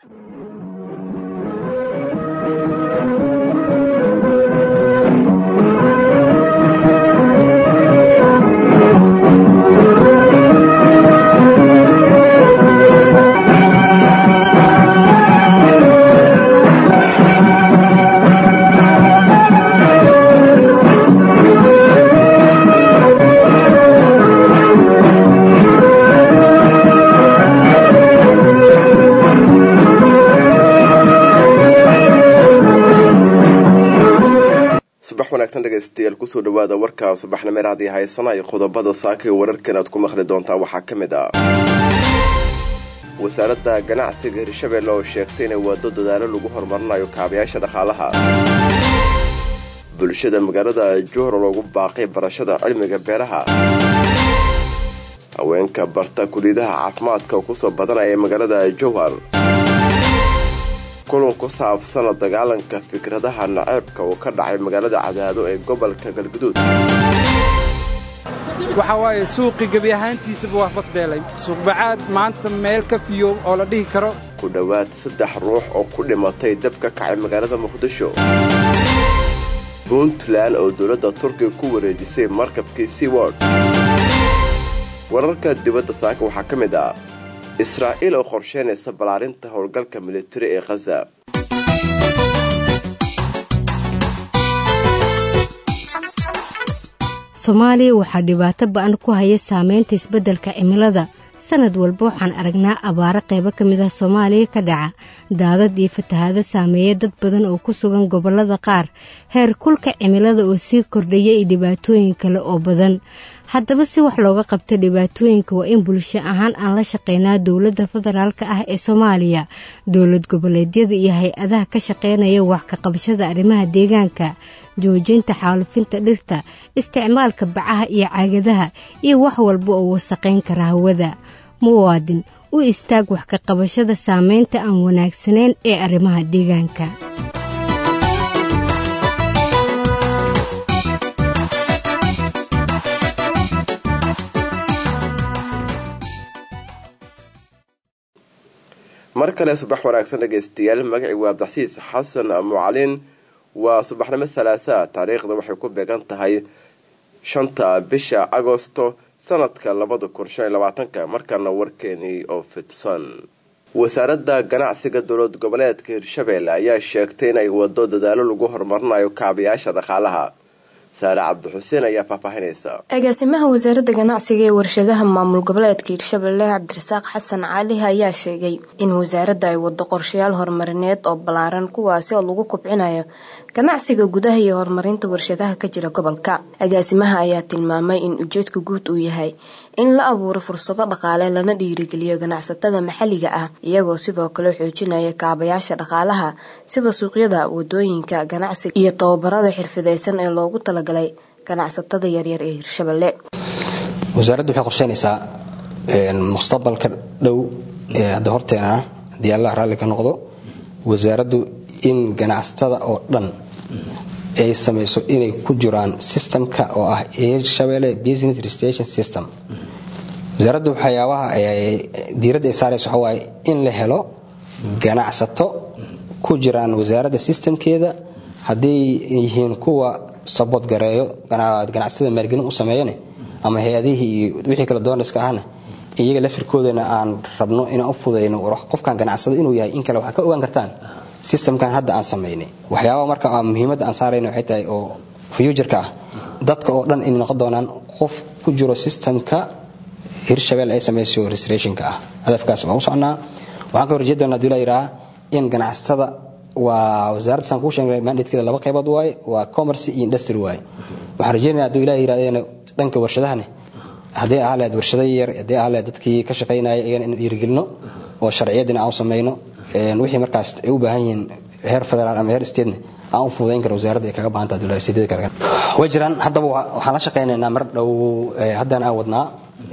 subax wanaagsan dhegaystayaal kusoo dhawaada warka subaxnimeer haddii haysanayo qodobada saaka ee wararkan aad ku maqli doontaan waxaa ka mid ah wasaaradda ganacsiga hirshabelle oo sheegtay inay waado dadaalo lagu horumarinayo kaabayaasha dhaqaalaha bulshada magaalada juhor loogu baaqay barashada cilmiga beeraha haweenka barta kuliyadaha caafimaadka oo kusoo badanaya magaalada jowhar kulan ku saabsan la dagaalanka fikradaha naceebka uu ka dhacay magaalada cadaado ee gobolka galguduud waxa waaye suuqii gebi ahaantiisaba waa fasbeelay suuqbacaad maanta meel ka fiyo oo la dhihi karo ku dhowaad saddex ruux oo ku dhimatay dab ka kacay magaalada muqdisho puntland oo dowladda turkiga ku wareejisay markabkii seaword wararka dibadda saaka waxaa ka mid ah israa'iil oo qorsheynaysa ballaarinta howlgalka militari ee khaza soomaaliya waxaa dhibaato ba'an ku haya saameynta isbeddelka cimilada sanad walba waxaan aragnaa abaaro qaybo ka mid ah soomaaliya ka dhaca daadad iyo fatahaado saameeya dad badan oo ku sugan gobollada qaar heer kulka cimilada oo sii kordhaya iyo dhibaatooyin kale oo badan haddaba si wax looga qabta dhibaatooyinka waa in bulsho ahaan aan la shaqeynaa dowladda federaalka ah ee soomaaliya dowlad goboleedyada iyo hay-adaha ka shaqeynaya wax ka qabashada arrimaha deegaanka joojinta xaalufinta dhirta isticmaalka bacaha iyo caagadaha iyo wax walba oo wasaqayn kara hawada muwaadin u istaag wax ka qabashada saameynta aan wanaagsanayn ee arrimaha deegaanka mar kale subax wanaagsan dhegaystayaal magacii waa abdaxsiis xasan mucalin waa subaxnimo salaasaa taariikhda waxay ku beegan tahay shanta bisha agosto sanadka labada kun shan iyo labaatanka markaana warkeenii oo fidsan wasaaradda ganacsiga dowlad goboleedka hirshabelle ayaa sheegtay inay wado dadaalo lagu horumarinayo kaabayaasha dhaqaalaha saare cabdixuseen ayaa faahfaahinaysa agaasimaha wasaaradda ganacsiga ee warshadaha maamul goboleedka hirshabelle cabdirasaaq xasan cali ayaa sheegay in wasaaradda ay wado qorshayaal horumarineed oo ballaaran kuwaasi oo lagu kubcinayo ganacsiga gudaha iyo horumarinta warshadaha ka jira gobolka agaasimaha ayaa tilmaamay in ujeedka guud uu yahay in la abuuro fursado dhaqaale lana dhiirigeliyo ganacsatada maxalliga ah iyagoo sidoo kale xoojinaya kaabayaasha dhaqaalaha sida suuqyada wadooyinka ganacsiga iyo tababarada xirfideysan ee loogu talagalay ganacsatada yaryar ee hirshabelle wasaaraddu waxay qorsheynaysaa mustaqbalka dhow ee hadda horteena ah haddii allah raalli ka noqdo wasaaraddu in ganacsatada oo dhan ay samayso inay ku jiraan systemka oo ah hirshabelle business registration system wasaaraddu waxyaabaha diiradda ay saaraysa waxa waaye in la helo ganacsato ku jiraan wasaaradda systemkeeda hadday yihiin kuwa sabood gareeyo ganacsatada maalgelin u sameeyane ama hay-adihii iyo wixii kale doonarska ahna iyaga lafirkoodana aan rabno inaan u fudayno qofkan ganacsada inuu yahay in kale waxaa ka ogaan kartaan systemkan hadda aan samaynay waxyaabaa marka muhiimadda aan saarayna waxay tahay oo fuujarka ah dadka oo dhan inay noqon doonaan qof ku jiro systemka hirshabelle ay samayso restorationka ah hadafkaas waan u socnaa waxaan ka horjeed doonaa dula yidhaha in ganacsatada waa wasaaradda saan kuu sheegnay mandatekeeda laba qaybood waaye waa commerce iyo industry waaye waxaan rajeynaya hadduu ilaah yidhahdeen dhanka warshadahane haddii ahaa lahayd warshada yar haddii ahaa lahayd dadkii ka shaqaynaya iyagana in dhiirigelino oo sharciyadina aan u samayno wixii markaas ay u baahan yihiin heer federaal ama heer statena aan u fududayn karo wasaaradda ay kaga baahanta dowladsidyada kale way jiraan haddaba waxaan la shaqaynaynaa mar dhow haddana aan wadnaa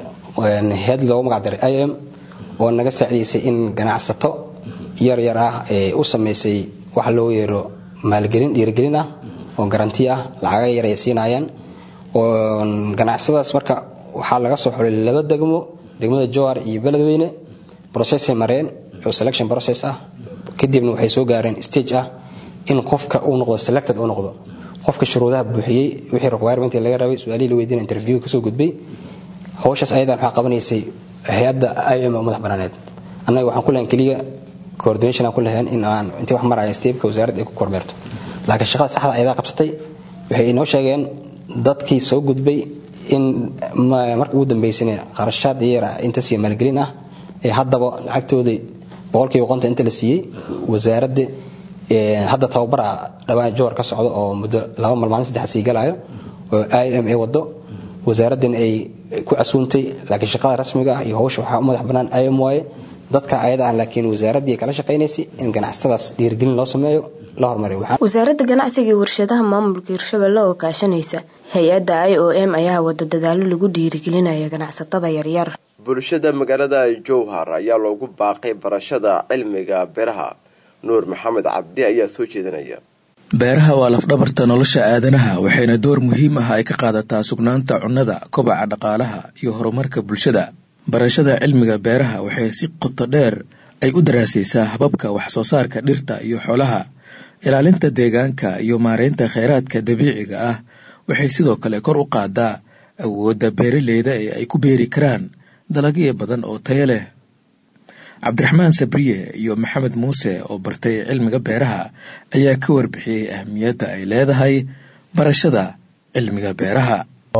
hay-ad loogu magac daray i m oo naga saacidaysay in ganacsato yar yar ah ee u samaysay waxa loo yeero maalgelin dhiirigelin ah oo garanti ah lacaga yar ay siinayaan oo ganacsadaas marka waxaa laga soo xulay laba degmo degmada jowar iyo beledweyne processay mareen oo selection process ah kadibna waxay soo gaareen stage ah in qofka uu noqdo selected uu noqdo qofka shuruudaha buuxiyey wixii requirement laga rabay su-aalihii la weydiina interview kasoo gudbay howshaas ayadan waxaa qabanaysay hay-adda im oo madax banaaneed annaga waxaan ku lahayn keliya coordination aan ku lahayn in aan intii wax maraya steebka wasaaradda ay ku kormeerto laakiin shaqada saxda ayadaa qabsatay waxay inoo sheegeen dadkii soo gudbay in marka ugu dambaysana qarashaad yara inta siiya maalgelin ah ee haddaba lacagtoodii boqolkiiba qonta inta la siiyey wasaaradda hadda tababara dhawaan jowar ka socdo oo muddo laba malmaalin saddexaad sii galaayo oo i m a wado wasaaraddan ay ku casuuntay laakiin shaqada rasmiga ah iyo howsha waxaa u madax bannaan i m waaye dadka ayada ah laakiin wasaaraddii kala shaqaynaysay in ganacsatadaas dhiirigelin loo sameeyo la hormariyo wasaaradda ganacsiga iyo warshadaha maamulka hirshabelle oo kaashanaysa hay-adda i o m ayaa wada dadaalo lagu dhiirigelinaya ganacsatada yaryar bulshada magaalada jowhar ayaa loogu baaqay barashada cilmiga beeraha nuur maxamed cabdi ayaa soo jeedinaya beeraha waa lafdhabarta nolosha aadanaha waxayna door muhiim ah ay ka qaadataa sugnaanta cunnada kobaca dhaqaalaha iyo horumarka bulshada barashada cilmiga beeraha waxay si qoto dheer ay u daraasaysaa hababka wax soo saarka dhirta iyo xoolaha ilaalinta deegaanka iyo maareynta kheyraadka dabiiciga ah waxay sidoo kale kor u qaadaa awoodda beeraleyda ee ay ku beeri karaan dalagyo badan oo tayo leh cabdiraxmaan sabriye iyo maxamed muuse oo bartay cilmiga beeraha ayaa ka warbixiyey ahmiyadda ay leedahay barashada cilmiga beeraha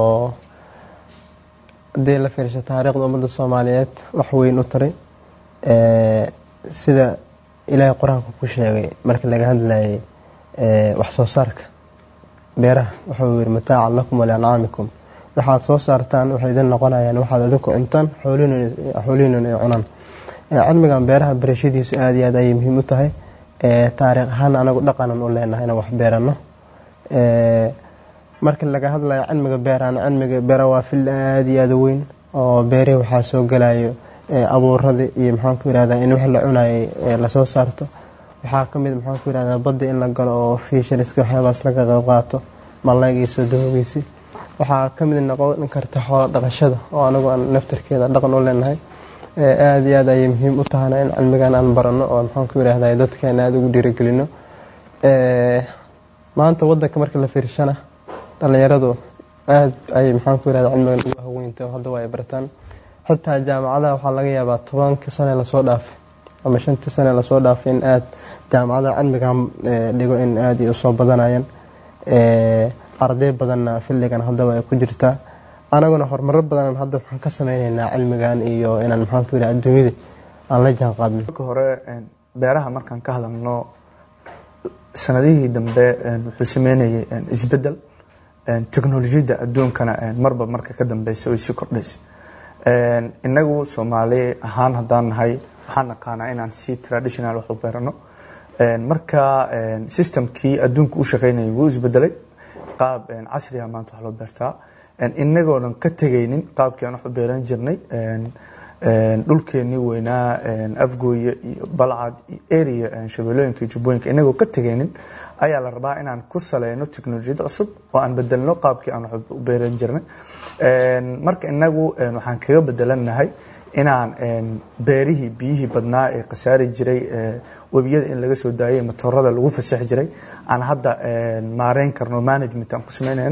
haddii la fiirsho taariikhda ummadda soomaaliyeed wax weyn u taray sida ilaahay qur-aanka ku sheegay markii laga hadlayay wax soo saarka beeraha wuxuu yiri mataacan lakum waliancaamikum waxaad soo saartaan waxay idin noqonayaan waxaad idinku cuntaan xoolihiinun ay cunaan cilmigan beeraha barashadiisu aada iyo aad ayay muhiim u tahay taariikh ahaan anagu dhaqanan u leenahay inaan wax beerano markii laga hadlayo cilmiga beerahana cilmiga beera waa fil aada iyo aada u weyn oo beerihii waxaa soo galayo abuuradii iyo maxaanku yirahdaa in wax la cunayay lasoo saarto waxaa kamid maxaanku yirahdaa badda in la galo oo fiishariska waxyaabaas laga qayb qaato mallaygiiso dahoogiisi waxaa kamid noqon karta xoolo dhaqashada oo anagu aan naftarkeeda dhaqan u leenahay aada iyo aad ayay muhiim u tahana in cilmigan aan barano oo maxaanku yirahdaa dadkeena aada ugu dhiirigelino maanta wadanka marka la fiirshana dhalinyaradu aada ayay maxaanku yirahdaa cilmigan ugu haweynta oo hadda waa ay bartaan xitaa jaamacadaha waxaa laga yaabaa tobankii sane lasoo dhaafay ama shantii sane lasoo dhaafay in aada jaamacadaha cilmigan dhigo in aada ay usoo badanayaan arday badanna filligan haddaba ay ku jirtaa anaguna horumaro badan hadda waxaan ka sameyneynaa cilmigan iyo inaan maxaanku yidhaha adduunyada aan la jaan qaadno marka hore beeraha markaan ka hadalno sanadihii dambe wuxuu sameynayay isbedel teknolojiyadda adduunkana marba marka ka dambeysa way sii kordhaysa inagu soomaali ahaan haddaan nahay waxaan naqaanaa inaan si traditional wax u beerano marka systemkii adduunka u shaqeynayay wuu isbedelay qaab casriga maanta wax loo beertaa inagoonan ka tegaynin qaabkii aan wax u beeran jirnay dhulkeenii weynaa afgooye iyo balcad iyo area shabeelooyinka iyo jubbooyinka inagoo ka tegaynin ayaa la rabaa inaan ku saleyno teknolojiyad cusub oo aan bedelno qaabkii aan wax u beeran jirnay marka inagu waxaan kaga bedelanahay inaan beerihii biyihii badnaa ee khasaari jiray webiyada in laga soo daayay matoorada lagu fasaxi jiray aan hadda maareyn karno management aan ku sameynayno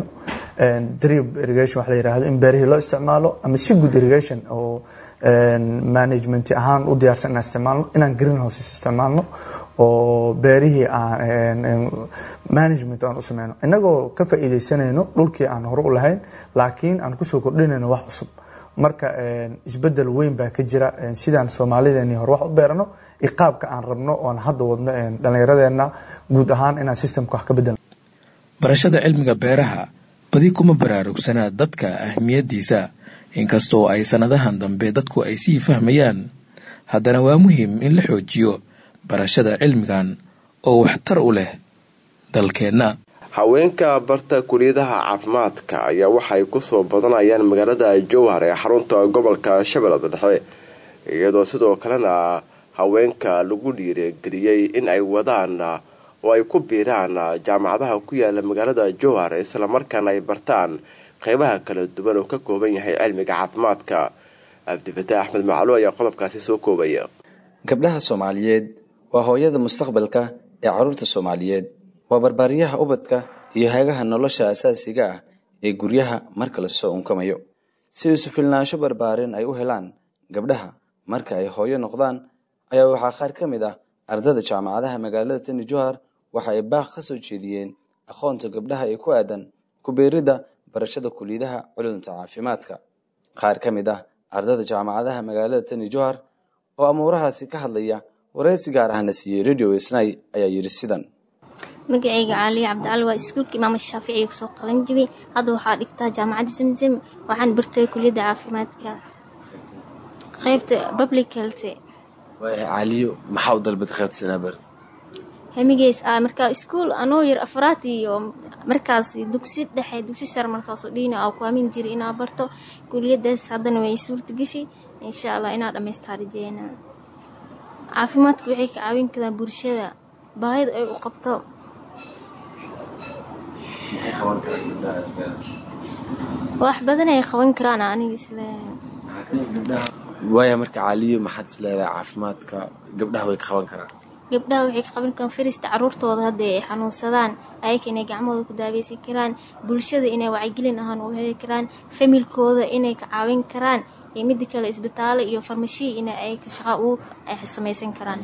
drip irrigation wax la yiraahdo in beerihii loo isticmaalo ama si good irrigation oo management ahaan u diyaarsan inaan isticmaalno inaan green houses isticmaalno oo beerihii aan management aan u sameyno inagoo ka faa'iidaysanayno dhulkii aan hore u lahayn laakiin aan kusoo kordhinayno wax cusub marka isbedel weyn baa ka jira sidaan soomaalideeni hore wax u beerano iyo qaabka aan rabno oon hadda wadno dhallinyaradeena guud ahaan inaan systemka wax ka bedelno barashada cilmiga beeraha badi kuma baraarugsanaa dadka ahmiyaddiisa inkastoo ay sannadahan dambe dadku ay sii fahmayaan haddana waa muhiim in la xoojiyo barashada cilmigan oo waxtar u leh dalkeenna haweenka barta kuliyadaha caafimaadka ayaa waxay kusoo badanayaan magaalada jowhar ee xarunta gobolka shabeellada dhexe iyadoo sidoo kalena haweenka lagu dhiirigeliyey in ay wadaan oo ay ku biiraan jaamacadaha ku yaala magaalada jowhar islamarkaana ay bartaan qeybaha kala duwan oo ka kooban yahay cilmiga caafimaadka cabdifataax axmed maclu ayaa qodobkaasi soo koobaya gabdhaha soomaaliyeed waa hooyada mustaqbalka ee carruurta soomaaliyeed waa barbaariyaha ubadka iyo hagaha nolosha asaasiga ah ee guryaha marka lasoo unkamayo si isu filnaansho barbaarin ay u helaan gabdhaha marka ay hooyo noqdaan ayaa waxaa qaar ka mid ah ardada jaamacadaha magaalada tani johar waxa ay baaq ka soo jeediyeen aqoonta gabdhaha ee ku aadan kubeeridda barashada kuliyadaha culumta caafimaadka qaar ka mid ah ardada jaamacadaha magaalada tani johar oo amuurahaasi ka hadlaya wareysi gaar ahna siiyey radio isnay ayaa yidhi sidan magacayga caaliya cabdicali waa iskuulka imaama shaaficiga kasoo qalan jibay hadda waxaa dhigtaa jaamacadda samsam waxaan bartay kuliyadda caafimaadka qaybta public health caaliyo maxaa u dalbad qaybta sanaabar hamigeys ah markaa iskuul anoo yar afraad iyo markaas dugsi dhexe dugsi sare markaasoo dhiina aa ku aamin jiray inaa barto kuliyadaas haddana way suurta gashay insha allah inaa dhammaystaa rajeynaa caafimaadku waxay ka caawin karaan bulshada baahida ay u qabto wax badan ay qaban karaan aniga sida waaya marka caaliyo maxaad is leedahay caafimaadka gabdhaha way ka qaban karaan gabdhaha waxay ka qaban karaan farista caruurtooda hadda ay xanuunsadaan ayaka inay gacmahooda ku daaweysan karaan bulshada inay wacyigelin ahaan u heli karaan familkooda inay ka caawin karaan iyo mida kale isbitaalo iyo farmashiya in ay shaqa uur ay samaysan karaan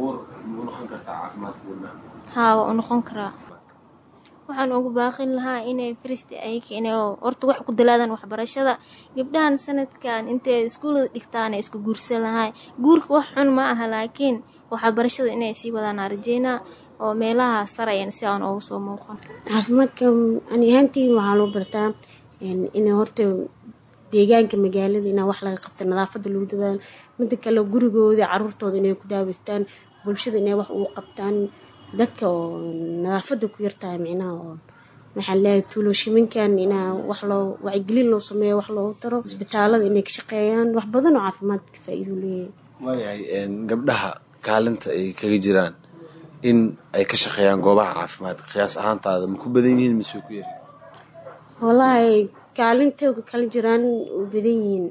haa waa u noqon karaa waxaan ugu baaqin lahaa inay farista ayaka inay horta wax ku dalaadaan waxbarashada gabdhahan sanadkan intay iskuullada dhigtaan ay isku guursan lahaa guurka wax xun ma aha laakiin waxbarashada inay sii wadaan rajeynaa oo meelaha sarayan si aan ugu soo muuqan caafimaadka ani ahaantii waxaa loo bartaa inay horta deegaanka magaalada inaa wax laga qabta nadaafada lagu dadaalo mida kale gurigooda caruurtooda inay ku daaweystaan bulshada inay wax ugu qabtaan dadka oo nadaafada ku yartahay micnaha oo waxaa leeyahay tuuloshiminkan inaa wax loo wacyigelin loo sameeyo wax loogu taro isbitaalada inay ka shaqeeyaan wax badan oo caafimaadka faa-iido leeyahay waayahay gabdhaha kaalinta ay kaga jiraan in ay ka shaqeeyaan goobaha caafimaadka qiyaas ahaantaada ma ku badan yihiin mise way ku yari wallaahi kaalintooga kala jiraan u badan yihiin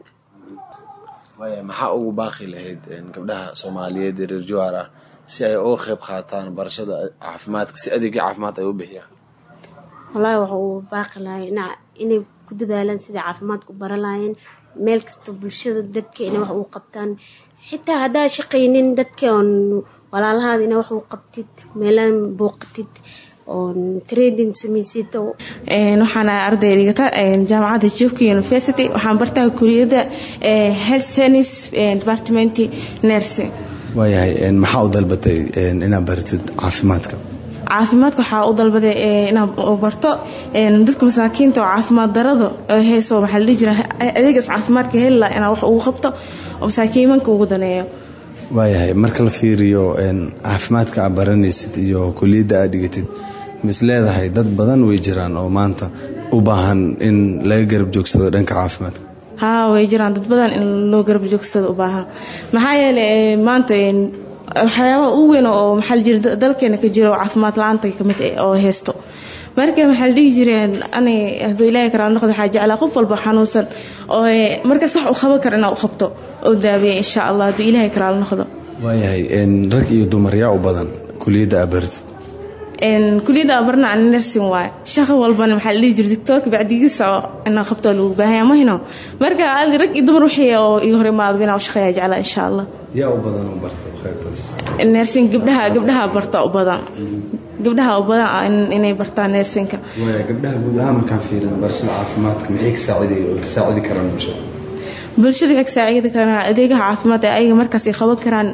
waaya maxaa ugu baaqi lahayd gabdhaha soomaaliyeed ee reer jowhar ah si ay uga qayb qaataan barashada caafimaadka si adeegya caafimaad ay u bixiyaan wallaahi waxa uu baaqi lahay inay ku dadaalaan sidai caafimaadku bara lahaayeen meel kasta bulshada dadka inay wax uu qabtaan xitaa haddaa shaqaynin dadka oon walaalahaada inaa wax uu qabtid meelaan booqatid oon trading samaysid waxaan arday dhigata jaamacadda jubka university waxaan bartaa kuliyadda health science department nursing waayahay maxaa u dalbatay inaad baratid caafimaadka caafimaadka waxaa u dalbaday inaad barto dadka masaakiinta oo caafimaad darada hayso waxaa la dhihi jira adeegaas caafimaadka helila inaa wax ugu qabto oo masaakiimanka ugu daneeyo waayahay marka la fiiriyo caafimaadka aad baranaysid iyo kuliyadda aad dhigatid mis leedahay dad badan way jiraan oo maanta u baahan in laga garab joogsado dhanka caafimaadka haa way jiraan dad badan in loo garab joogsado u baahan maxaa yeelay maanta waxyaabaha ugu weyn oo maxaa la jira dalkeena ka jira oo caafimaad la-aanta kamid oo haysto marka maxaa la dhihi jireen ani hadduu ilaahay karaa noqdo waxaa jeclaa qof walba xanuunsan oo markaas wax u qaban kara inaa u qabto oo daaweeya insha allah hadduu ilaahay karaa noqdo waayahay rag iyo dumar yaa u badan kuliyadda aad baratid kuliyadda abarna ani nursing waaye shaqo walbana maxaa la dhihi jira doctoorka bacdigiisa inaa qabto lagu baahaya mahino marka adi rag iyo dumar wixii oo iga hor imaadaba inaa u shaqeeya jeclaa insha allah yaa u badan oo barta qaybtaas nursing gabdhaha gabdhaha barta u badan gabdhaha u badan inay bartaan nursingka waaya gabdhaha guud ahaan markaan fiirin barashada caafimaadka maxay ka saaciday oo ka saacidi karaan bulshada bulshada waxay ka saacidi karaan adeegaha caafimaad ee ayaga markaas ay qaban karaan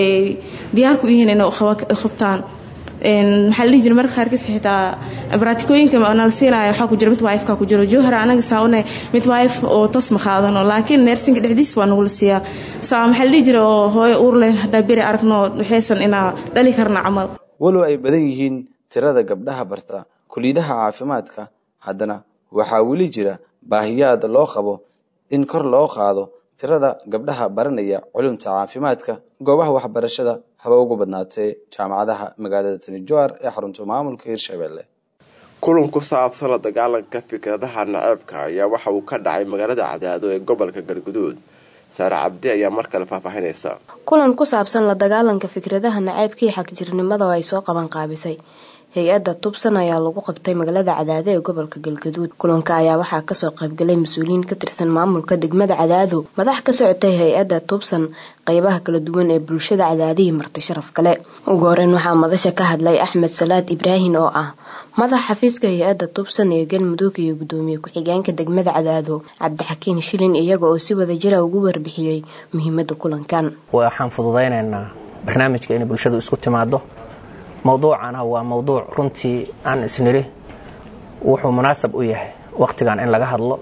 diyaar ku yihiin inay qabtaan maxaa la dhihi jira marka qaarkiis xitaa baraatikooyinka nala siinaya waxaa ku jira mid wife-ka ku jiro jowhar anaga saa une mid wife oo toos ma qaadano laakiin neersinka dhexdiis waa nagula siiyaa saa maxaa la dhihi jira oo hooyo uur leh haddaa beri aragno waxaysan inaa dhali karna camal walow ay badan yihiin tirada gabdhaha barta kuliyadaha caafimaadka haddana waxaa weli jira baahiyaad loo qabo in kor loo qaado tirada gabdhaha baranaya culumta caafimaadka goobaha waxbarashada haba ugu badnaatee jaamacadaha magaalada tani jowar ee xarunta maamulka hirshabelle kulan ku saabsan la dagaalanka fikradaha naceebka ayaa waxa uu ka dhacay magaalada cadaado ee gobolka galguduud saare cabdi ayaa mar kale faahfaahinaysa kulan ku saabsan la dagaalanka fikradaha nacaybka iyo xagjirnimada oo ay soo qaban qaabisay hay-adda tubsan ayaa lagu qabtay magaalada cadaado ee gobolka galgaduud kulanka ayaa waxaa kasoo qaybgalay mas-uuliyiin ka tirsan maamulka degmada cadaado madax ka socotay hay-adda tubsan qeybaha kala duwan ee bulshada cadaadihii marti sharaf kale ugu horeyn waxaa madasha ka hadlay axmed salaad ibraahin oo ah madax xafiiska hay-adda tubsan ee galmudug iyo gudoomiye ku-xigeenka degmada cadaado cabdixakiin shilin iyaga oo si wada jira ugu warbixiyey muhiimada kulankan waxaan fududaynaynaa barnaamijka inay bulshadu isku timaado mowduucana waa mowduuc runtii aan isniri wuxuu munaasab u yahay wakhtigan in laga hadlo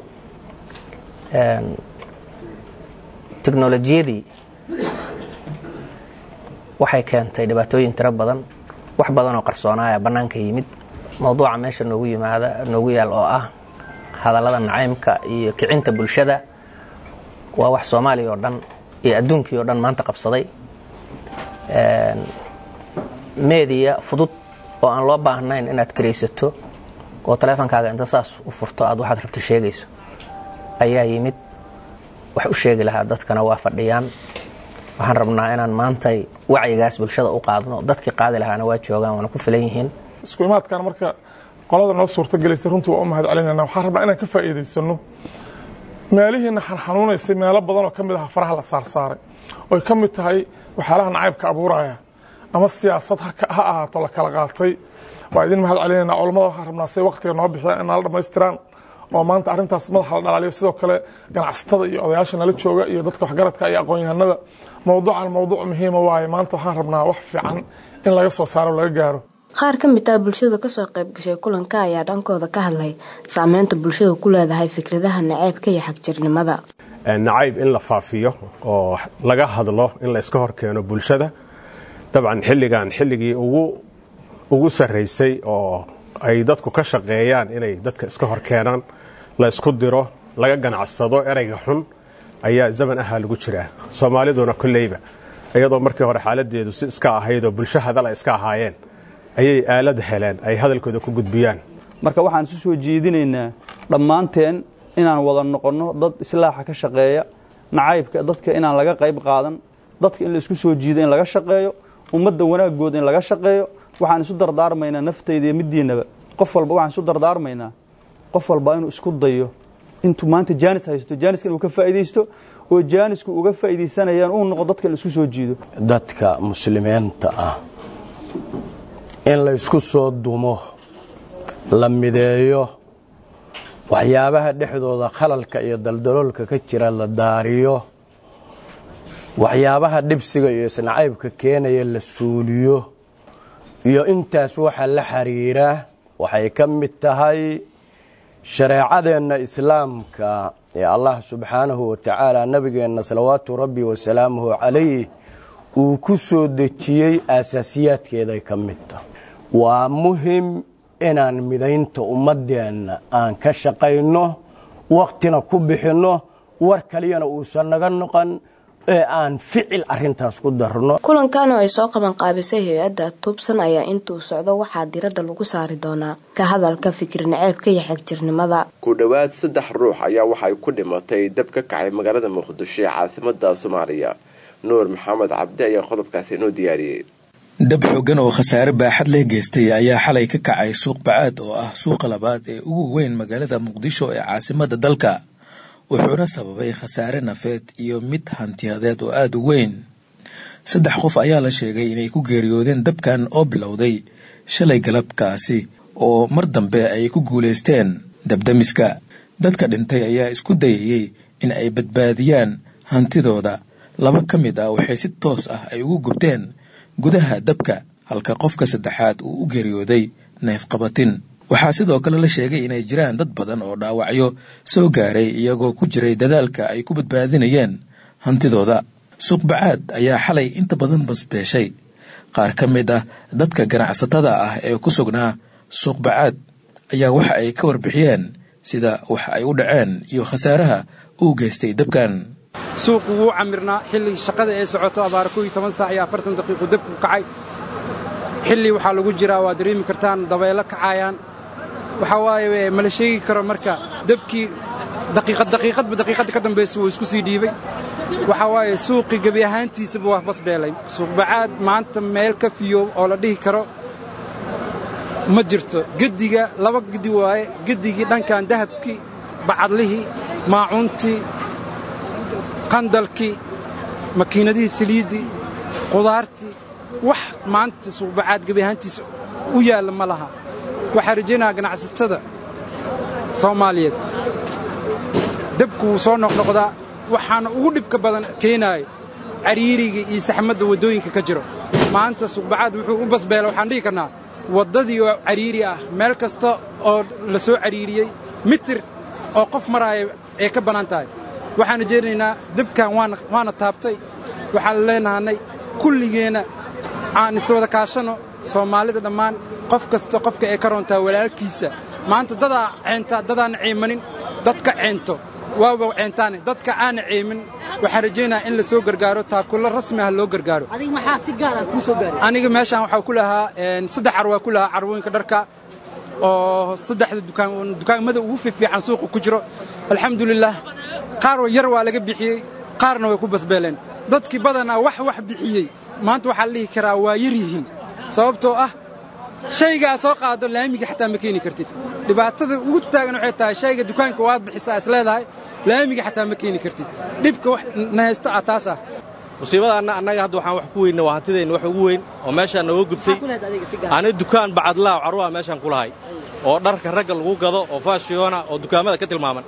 teknolojiyadii waxay keentay dhibaatooyin tiro badan wax badan oo qarsoonaaya bannaanka yimid mowduuca meesha noogu yimaada noogu yaal oo ah hadallada nacaymka iyo kicinta bulshada waa wax soomaaliya oo dhan iyo adduunkii oo dhan maanta qabsaday meediya fudud oo aan loo baahnayn inaad karaysato oo taleefonkaaga inta saas u furto aad waxaad rabta sheegayso ayaa yimid wax u sheegi lahaa dadkana waa fadhiyaan waxaan rabnaa inaan maantay wacyigaas bulshada u qaadno dadkii qaadi lahaana waa joogaan waana ku filan yihiin isku imaadkan marka qolada noo suurtagelaysa runtii waa u mahad celinayna waxaan rabnaa inaan ka faa'iidaysano meelihiina xanxanuunaysay meelo badan oo ka mid aha faraha la saarsaaray oy ka mid tahay waxyaalaha nacaybka abuuraya ama siyaasad ha ahaato la kala qaatay waa idin mahad celinayna culammada waxaan rabnaa say waktiga noo bixiyaan in nala dhammaystiraan oo maanta arrintaas madaxa la dhalaaliyo sidoo kale ganacsatada iyo odayaasha nala jooga iyo dadka waxgaradka iyo aqoon-yahanada mowduucan mowduuc muhiima waaye maanta waxaan rabnaa wax fiican in laga soo saaro laga gaaro qaar ka mid ah bulshada kasoo qayb gashay kulanka ayaa dhankooda ka hadlay saameynta bulshada ku leedahay fikradaha naceybka iyo xagjirnimada nacayb in la faafiyo oo laga hadlo in la iska hor keeno bulshada dabcan xilligan xilligii ugu sarraysay oo ay dadku ka shaqeeyaan inay dadka iska hor keenaan la isku diro laga ganacsado ereyga xun ayaa zaman ahaa lagu jiraa soomaaliduna kolleyba iyadoo markii hore xaaladeedu si iska ahayd oo bulsho hadal ay iska ahaayeen ayay aalad heleen ay hadalkooda ku gudbiyaan marka waxaan isu soo jeedinaynaa dhammaanteen inaan wada noqonno dad islaaxa ka shaqeeya nacaybka dadka inaan laga qayb qaadan dadka in la isku soo jiido in laga shaqeeyo ummadda wanaagooda in laga shaqeeyo waxaan isu dardaarmaynaa naftayda iyo middiinaba qof walba waxaan isu dardaarmaynaa qof walba inuu isku dayo intuu maanta jaanis haysto jaaniska inuu ka faa'iidaysto oo jaanisku uga faa'iidaysanayaan uu noqo dadka in la isku soo jiido dadka muslimiinta ah in la isku soo dumo la mideeyo waxyaabaha dhexdooda khalalka iyo daldaloolka ka jira la daariyo waxyaabaha dhibsiga iyo isnacaybka keenaya la suuliyo iyo intaas waxa la xiriira waxay ka mid tahay shareecadeenna islaamka ee allah subxaanahu wa tacaala nabigeenna salawaatu rabbi wasalaamuhu calayh uu ku soo dejiyey aasaasiyaadkeeday ka mid tahay waa muhim inaan midaynta ummaddeenna aan ka shaqayno wakhtina ku bixinno war kaliyana uusan naga noqon ee aan ficil arintaas ku darno kulankan oo ay soo qaban qaabisay hay-adda tubsan ayaa intuu socdo waxaa diradda lagu saari doonaa ka hadalka fikir naceebka iyo xagjirnimada ku dhowaad saddex ruux ayaa waxay ku dhimatay dab ka kacay magaalada muqdisho ee caasimada soomaaliya nuur maxamed cabdi ayaa qodobkaasi inoo diyaariyey dab xoogan oo khasaare baaxad leh geystay ayaa xalay ka kacay suuq bacaad oo ah suuqa labaad ee ugu weyn magaalada muqdisho ee caasimada dalka wuxuuna sababay khasaare nafeed iyo mid hantiyadeed oo aada u weyn saddex qof ayaa la sheegay inay ku geeriyoodeen dabkan oo bilowday shalay galabkaasi oo mar dambe ay ku guulaysteen dabdamiska dadka dhintay ayaa isku dayayey in ay badbaadiyaan hantidooda laba ka mid ah waxay si toos ah ay ugu gubteen gudaha dabka halka qofka saddexaad uu u geeriyooday neefqabatin waxaa sidoo kale la sheegay inay jiraan dad badan oo dhaawacyo soo gaaray iyagoo ku jiray dadaalka ay ku badbaadinayeen hantidooda suuqbacaad ayaa xalay inta badan basbeeshay qaar ka mid ah dadka ganacsatada ah ee ku sugnaa suuqbacaad ayaa waxa ay ka warbixiyeen sida wax ay u dhaceen iyo khasaaraha uu geystay dabkan suuqu wuu camirnaa xilli shaqada ee socoto abaar kow iyo toban saac iyo afartan daqiiqu dabku kacay xilli waxaa lagu jiraa waa dareemi kartaan dabaylo kacayaan waxaa waaye mala sheegi karo marka dabkii daqiiqad daqiiqadba daqiiqadda ka dambaysa wuu isku sii dhiibay waxaa waaye suuqii gebi ahaantiisaba waa basbeelay suuqbacaad maanta meel ka fiyo oo la dhihi karo ma jirto gediga laba gedi waaye gedigii dhankan dahabkii bacadlihii maacuuntii qandalkii makiinadihii saliiddii qudaartii wax maanta suuqbacaad gebi ahaantiisa u yaalla ma laha waxaa rajaynayaa ganacsatada soomaaliyeed debku wuu soo noqnoqdaa waxaana ugu dhibka badan keenaayo cariiriga iyo saxmadda waddooyinka ka jiro maanta suuqbacaad wuxuu u basbeela waxaan dhihi karnaa waddadii oo cariiri ah meel kasta oo la soo cariiriyey mitir oo qof maraaya ay ka bannaan tahay waxaan rajaynaynaa debkan waana taabtay waxaan leenahanay kulligeenna aan iswada kaashanno soomaalida dhammaan qof kasta qofka ay ka roontaa walaalkiisa maanta dadaa ceentaa dadaana ceemanin dadka ceento waaba ceentaane dadka aana ceemin waxaan rajaynayaa in la soo gargaaro taakulo rasmi ah loo gargaaro aniga meeshaan waxaa ku lahaa saddex car waa ku lahaa carwooyinka dharka oo saddexda dukaamada ugu fiifiican suuqa ku jiro alxamdulilaah qaar yar waa laga bixiyey qaarna way ku basbeeleen dadkii badanaa wax wax bixiyey maanta waxaa la dhihi karaa waa yar yihiin sababtoo ah shaygaa soo qaado laamiga xataa ma keeni kartid dhibaatada ugu taagan waxay tahay shayga dukaanka waad bixisaa is leedahay laamiga xataa ma keeni kartid dhibka wax na haysta ah taas ah musiibadaanna annaga hadda waxaan wax ku weynna waa hantideenna wax ugu weyn oo meeshaan nooga gubtay ani dukaan bacadlaaw carruha meeshaan ku lahay oo dharka ragga lagu gado oo faashiyoona oo dukaamada ka tilmaaman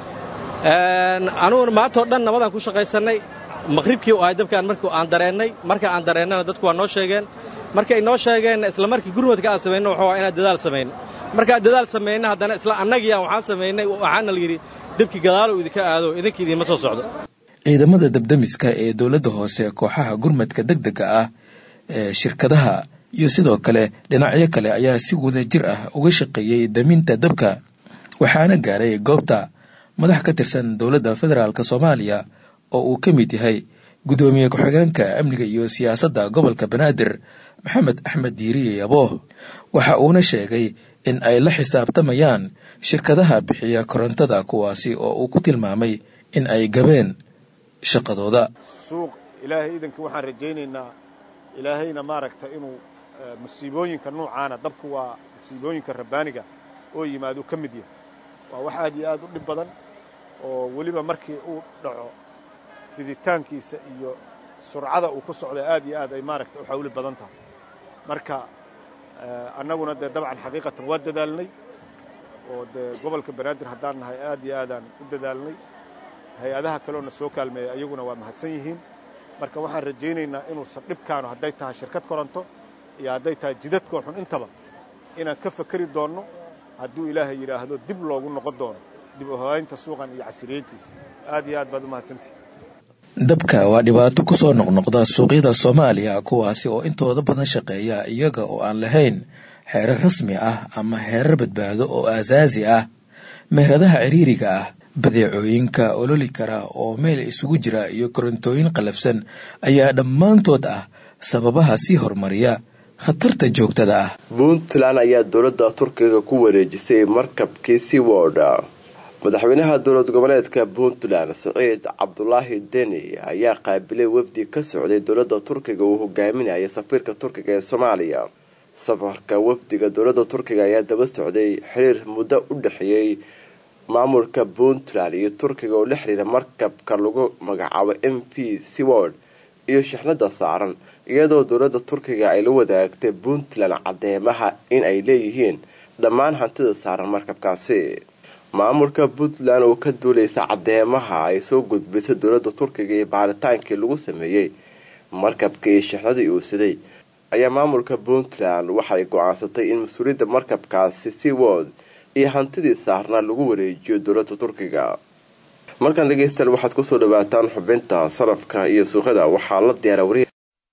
anuguna maantao dhan nabadaan ku shaqaysannay maqhribkii u ahay dabkaan markii aan dareennay marka aan dareennana dadku waa noo sheegeen markay noo sheegeenna isla markii gurmadka aan samayno waxaa waa inaan dadaal samayno markaan dadaal samayna haddana isla annagiiaan waxaan samaynay waxaana la yidhi debkii gadaalow idinka aado idinka idiinma soo socdo ciidamada dabdamiska ee dowladda hoose kooxaha gurmadka degdega ah ee shirkadaha iyo sidoo kale dhinacyo kale ayaa si wada jir ah uga shaqeeyey daminta dabka waxaana gaaray goobta madax ka tirsan dowladda federaalk soomaaliya oo uu ka mid yahay guddoomiye ku-xigeenka amniga iyo siyaasadda gobolka banaadir maxamed axmed diiriye yabooh waxa uuna sheegay in ay la xisaabtamayaan shirkadaha bixiya korontada kuwaasi oo uu ku tilmaamay in ay gabeen shaqadooda suuq ilaahay iidanka waxaan rajaynaynaa ilaahayna maaragta inuu musiibooyinka nuucaana dabku waa musiibooyinka rabbaaniga oo yimaadu ka mid yahay waa wax aad iyo aad u dhib badan oo weliba markii uu dhaco fiditaankiisa iyo surcada uu ku socda aad iyo aad ay maaragta u xawli badan tahay marka annaguna dee dabcan xaqiiqatan waa dadaalnay oo dee gobolka banaadir haddaan nahay aad iyo aadaan u dadaalnay hay-adaha kaleona soo kaalmeeya ayaguna waa mahadsan yihiin marka waxaan rajaynaynaa inuusan dhibkaanu hadday tahay shirkad koronto iyo hadday tahay jidadkoo xun intaba inaan ka fakeri doonno hadduu ilaahay yidhaahdo dib loogu noqon doono dib u hawaynta suuqan iyo casiriyeyntiisa aad iyo aad baad u mahadsantihi dabka waa dhibaato ku soo noqnoqda suuqyada soomaaliya kuwaasi oo intooda badan shaqeeya iyaga oo aan lahayn xeerar rasmi ah ama xeerar badbaado oo aasaasi ah meheradaha ciriiriga ah badeecooyinka ololi kara oo meel isugu jira iyo korontooyin qalafsan ayaa dhammaantood ah sababaha sii horumariya khatarta joogtada ah puntland ayaa dowladda turkiga ku wareejisay markabkii seaworda madaxweynaha dowlad goboleedka puntland siciid cabdulaahi deni ayaa qaabilay wafdi ka socday dowladda turkiga uu hogaaminaya safiirka turkiga ee soomaaliya safarka wafdiga dowladda turkiga ayaa daba socday xiriir muddo u dhexeeyey maamulka puntland iyo turkiga oo la xiriira markabka lagu magacaabo m p seward iyo shixnada saaran iyadoo dowladda turkiga ay la wadaagtay puntland cadeemaha in ay leeyihiin dhammaan hantida saaran markabkaasi maamulka puntland oo ka duuleysa cadeemaha ay soo gudbisay dowladda turkiga iyo baaritaankii lagu sameeyey markabkii shixnadii uu siday ayaa maamulka puntland waxay go-aansatay in mas-uuliyadda markabkaasi seward iyo hantidii saarnaa lagu wareejiyo dowladda turkiga markaan dhegeystayaal waxaad kusoo dhawaataan xubinta salafka iyo suuqyada waxaa la diyaara wariya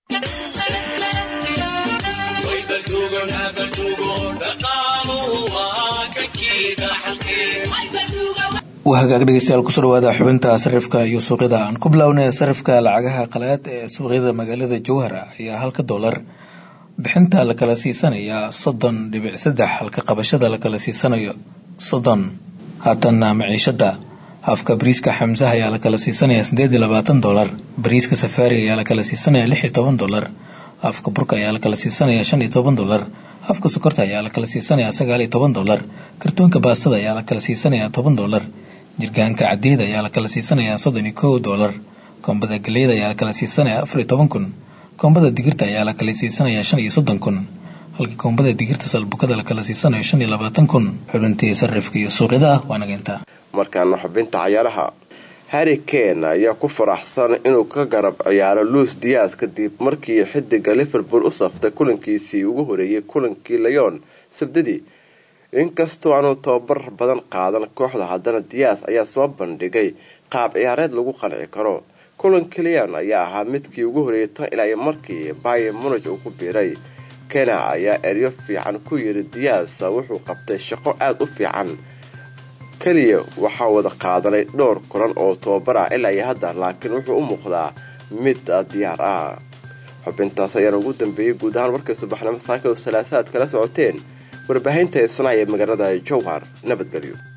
waa hagaag dhegeystayaal kusoo dhawaada xubinta sarifka iyo suuqyada aan ku bilownay sarifka lacagaha qalaad ee suuqyada magaalada jowhara ayaa halka doolar bixinta la kala siisanayaa soddon dhibic saddex halka qabashada la kala siisanayo soddon haatanna maciishada afka bariiska xamsaha ayaa la kala siisanayaa sideed iyo labaatan dolar bariiska safaariga ayaa la kala siisanayaa lix iyo toban dolar afka burka ayaa la kala siisanayaa shan iyo toban dolar afka sokorta ayaa la kala siisanayaa sagaal iyo toban dolar kartoonka baastada ayaa la kala siisanayaa toban dolar jirgaanka cadeeda ayaa la kala siisanayaa soddon iyo kow dolar koombada galeyda ayaa la kala siisanayaa afar iyo toban kun koombada digirta ayaa la kala siisanayaa shan iyo soddon kun halka koombada digirta salbukada la kala siisanayo shan iyo labaatan kun xubintii sarifka iyo suuqyada ah waa nageynta markaana xubinta cayaaraha harri kane ayaa ku faraxsan inuu ka garab ciyaaro luis dias kadib markii xidiga liverpool u saftay kulankiisii ugu horeeyay kulankii leon sabdadii inkastoo aanu tababar badan qaadan kooxda haddana dias ayaa soo bandhigay qaab ciyaareed lagu qanci karo kulankii leon ayaa ahaa midkii ugu horeeyay tan ilaa markii bayer munich uu ku biiray kena ayaa eryo fiican ku yiri dias wuxuu qabtay shaqo aada u fiican keliya waxaa wada qaadanay dhowr kulan oo tababar ah ilaa iyo hadda laakiin wuxuu u muuqdaa mid diyaar ah xubintaas ayaana ugu dambeeyey guud ahaan warkay subaxnimo saaka oo salaasaad kala socoteen warbaahinta isnaa ee magaalada jowhar nabadgelyo